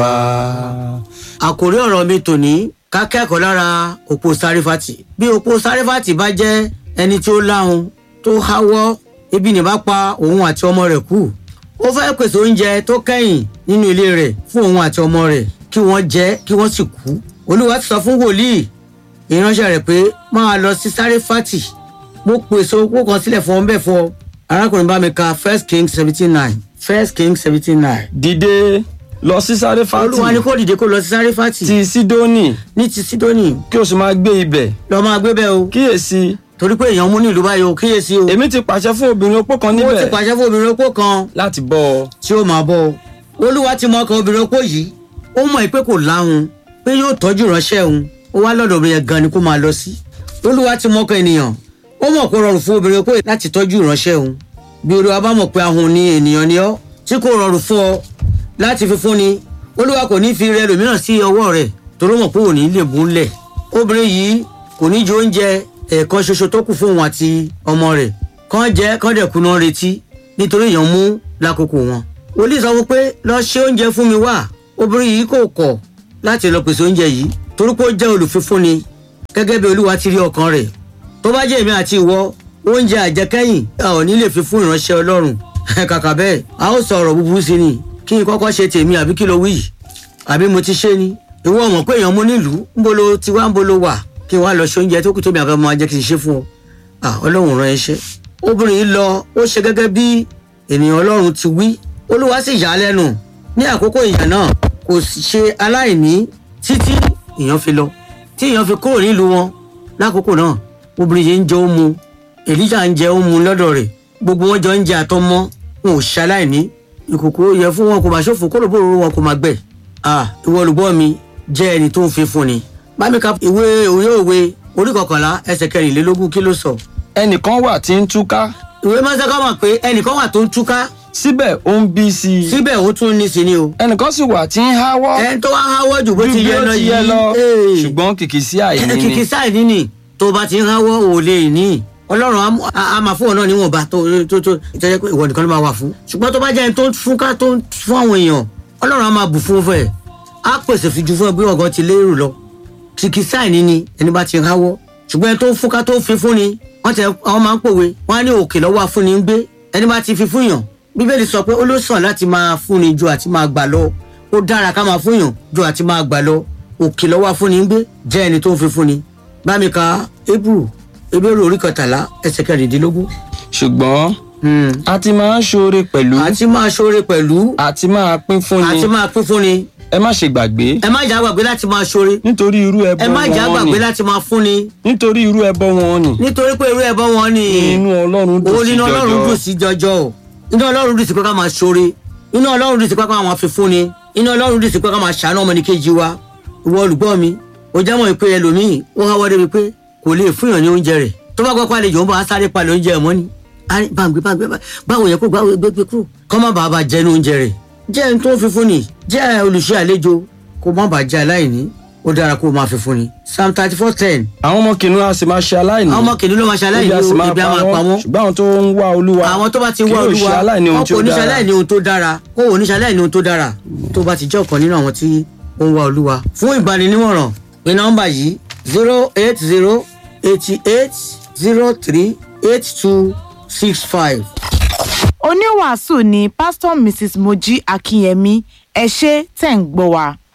àkòrí ọ̀rọ̀ mi tòní ká kẹ́kọ̀ọ́ lára òpó sárífàtì bí òpó sárífàtì bá jẹ́ ẹni tí ó láhun tó háwọ́ ebi ní bá pa òun àti ọmọ rẹ̀ kú ó fẹ́ pèsè oúnjẹ tó kẹ́yìn nínú ilé rẹ̀ fún òun àti ọmọ rẹ̀ kí wọ́n jẹ kí wọ́n sì kú olúwa ti sọ fún wòlíì ìránṣẹ́ rẹ̀ pé máa lọ sí sárífàtì mo pèsè owó kan sílẹ̀ fún ọ bẹ́ẹ̀ fún ọ arákùnrin bá mi ka first king seventeen nine first king seventeen nine dìde lọ sí sáréfàtì olúwa ni kò dìde kó lọ sí sárífàtì ti sídónì ní ti sídónì kí o sì máa gbé ibẹ̀ lọ máa gbé bẹ́ẹ̀ o kíyèsí torí pé èèyàn mú ní ìlú báyìí o kíyèsí o èmi ti pàṣẹ fún obìnrin opó kan ó ti níbẹ̀ pàṣẹ fún obìnrin opó kan láti bọ́ ọ tí ó máa bọ́ ọ olúwa ti mọ ọkàn obìnrin opó yìí ó mọ̀ pé kò láhun pé yóò tọ́jú ìránṣẹ́ òun ó wá lọ́dọ̀ obìnrin yẹn gan ni kó máa lọ sí olúwa ti mọ ọkàn ènìyàn ó mọ̀ kó rọrùn fún obìnrin opó yìí láti tọ́jú ìránṣẹ́ òun bí olúwa bá mọ̀ pé ahun ni ènìyàn ni ọ́ tí kò rọrùn fún ọ láti fi fúnni olúwa kò ní fi rẹ lòmíràn sí ọwọ́ rẹ̀ torí ó mọ̀ pé òní lè bú lẹ̀ obìnrin yìí kò ní jẹ oúnjẹ ẹ̀ẹ̀kan ṣoṣo tó kù fún òun àti ọmọ rẹ̀ kán jẹ kán dẹ̀ kùnà retí nítorí èèyàn mú lákòókò wọn. wòlíì sọ fún pé lọ ṣe oúnjẹ fún mi wá obìnrin yìí kò kọ̀ láti lọ pèsè oúnjẹ yìí torí pé ó jẹ́ olùfífúnni gẹ́gẹ́ bí olúwa ti rí ọkàn rẹ̀ tó bá jẹ́ èmi àti ìwọ oúnjẹ àjẹkẹ́yìn a ò ní lè fi fún ìránṣẹ́ ọlọ́run kàkà bẹ́ẹ̀ a ó sọ ọ̀rọ̀ búburú sí ni kí n kọ́kọ́ ṣe tèmi àbí kí ló wí yìí àbí mo ti ṣe ni ìwọ mọ̀ pé èèyàn mú nílùú ńbo lo ti wá ńbo lo wà kí n wá lọ ṣe oúnjẹ tó kù tóbi àbẹ́ máa jẹ́ kí n ṣe fún ọ ah ọlọ́run rán iṣẹ́ obìnrin yìí lọ ó ṣe gẹ́gẹ́ bí ènìyàn ọlọ́run ti wí olúwa sì yà á lẹ́nu ní àkókò ìyà náà kò sì ṣe aláìní títí èèyàn fi lọ tí èèyàn fi kúrò nílùú wọn lákòókò náà obìnrin yìí ń jẹ ó mu èlíjà ń jẹ ó mu lọ́dọ̀ rẹ̀ gbogbo wọn jọ ń jẹ àtọmọ wọn ò ṣaláìní ìkòkò yẹ fún wọn kò máa ṣòfò kó lóbó wọn kò máa gbẹ ah ìwọ olùgbọ́ mi jẹ́ ẹni tó ń fi fún ni bámi ka ìwé òye òwe orí kọkànlá ẹsẹ̀ kẹrìnlélógún kí ló sọ ẹnìkan wà tí ń túká ìwé mọ́sáká mọ̀ pé ẹnìkan wà tó ń túká síbẹ̀ ó ń bí sí i síbẹ̀ ó tún ní sí ni o ẹnìkan sì wà tí ń háwọ́ ẹni tó wá háwọ́ jù bó ju ti bí yẹ ó lọ ti yẹ yìí lọ ee. ṣùgbọ́n kìkì sí àìní kìkì ni sáì níní tó bá ti ń háwọ́ ò lè ní ọlọ́run á mú- á á máa fún ọ náà níwọ̀nba tó tó tó tó jẹ́ pé ìwọ nìkan ló máa wà fún ṣùgbọ́n tó bá jẹ́ ẹni tó ń fún ká tó ń fún àwọn èèyàn ọlọ́run á máa bù fún fún ẹ̀ á pèsè fìjú fún ẹ bí ọ̀gán ti lérò lọ kìkì sáì níní ẹni bá ti ń háwọ́ ṣùgbọ́n ẹni tó ń fún ká tó ń fi fún ni wọ́n tẹ àwọn máa ń pòwe wọ́n á ní òkè lọ́wọ́ afúnni ń gbé ẹni bá ti fi fún yàn bíbélì sọ pé ó ló sàn láti máa fúnni ju àti máa gbà lọ ó dára ká máa fún yàn ju àti máa gbà lọ òkè lọ́wọ́ afúnni ń gbé jẹ́ ẹni tó ń fi fúnni bámi ka ebru ebéèrè orí kọtàlá ẹsẹ̀ kẹrìndínlógún ṣùgbọ́n Hmm. a ti máa ń ṣoore pẹ̀lú àti máa ṣoore pẹ̀lú àti máa pín fúnni àti máa pín fúnni ẹ má ṣe gbàgbé ẹ má jà gbàgbé láti máa ṣoore nítorí irú ẹbọ ẹ má jà wọn gbàgbé ni láti máa fúnni nítorí irú ẹbọ wọn ni nítorí pé irú ẹbọ wọn ni inú ọlọ́run dùn òun sí nínú ọlọ́run dùn jọjọ sí jọjọ o inú ọlọ́run dùn sí pé ká máa ṣoore inú ọlọ́run dùn sí pé ká máa fi fúnni inú ọlọ́run dùn sí pé ká máa ṣàánú ọmọnìkejì wa ìwọ olùgbọ́ mi ó jẹ́ mọ̀ pé ẹlòmíì ó háwọ́ débi pé kò lè fún yàn ní oúnjẹ rẹ̀ tó bá gbọ́ pé àlejò ń bọ̀ á sáré palẹ̀ oúnjẹ ẹ̀ mọ́ ni Á ní, báńgbé báńgbé bá- báwo yẹ kó báwo gbé gbé kúrò kọ́ má bàa bá jẹ ní oúnjẹ rẹ̀ jẹ́ ẹni tó ń fi fún ni jẹ́ olùṣe àlejò kó má bàa jẹ aláìní ó dára kó o máa fi fún ni psalm thirty four ten àwọn ọmọ kìnìún a sì máa ṣe aláìní àwọn ọmọ kìnìún ló máa ṣe aláìní ebi a sì o máa ebi á máa pa pa wọ́n wọ́n ṣùgbọ́n àwọn tó ń wá olúwa àwọn tó bá ti kí wá yóò olúwa ṣe aláìní ohun wọn tí kò ó ní ṣe dára aláìní ohun tó dára kó wò ní ṣe aláìní ohun tó dára tó bá ti jẹ́ ọ̀kan nínú àwọn tí ó ń wá olúwa. fún ìgbaninímọ̀ràn pé nọ́mbà yìí zero eight zero eighty eight zero three eight two six five. oníwàásù ni pásítọ̀ mrs mojí akínyẹmí ẹ ṣé tẹ̀ ń gbọ́ wa.